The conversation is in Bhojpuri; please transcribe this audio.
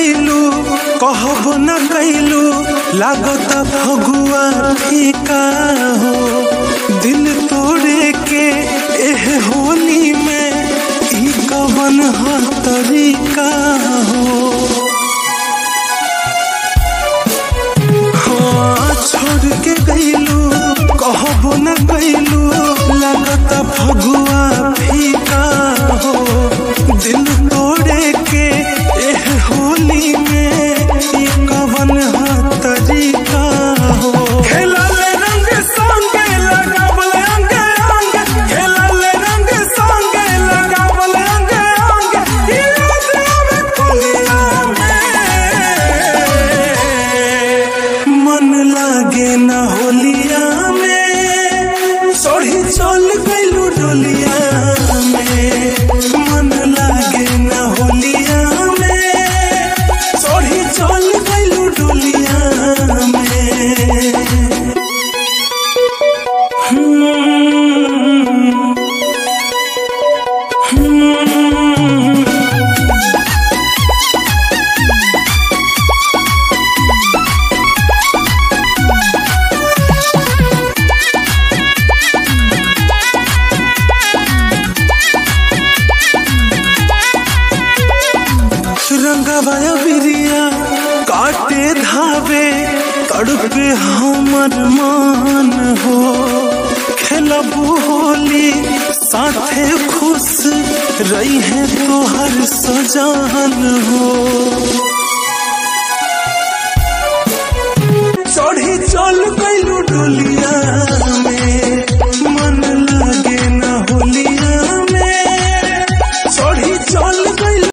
गईलू कहब न गईलू लागत फगुआ फीका हो दिल तोड़े के एह होली में ई कवन ह तरीका हो हाँ छोड़ के गईलू कहब न गईलू लागत फगुआ फीका हो दिल तोड़े के एह होली में ई कवन ह तरीका हो खेलल रंग संगे लगावल अंग अंग खेलल रंग संगे लगावल अंग अंग ई रात में कुलिया में मन लागे न होलिया में सोढ़ी चल गइलू डोलिया में मन लागे न होलिया में सोढ़ी चल गइलू डोलिया में रंगवाया बिरिया काटे धावे तड़पे हमर मान हो खेलबू होली साथे खुश रही है तोहर सजान हो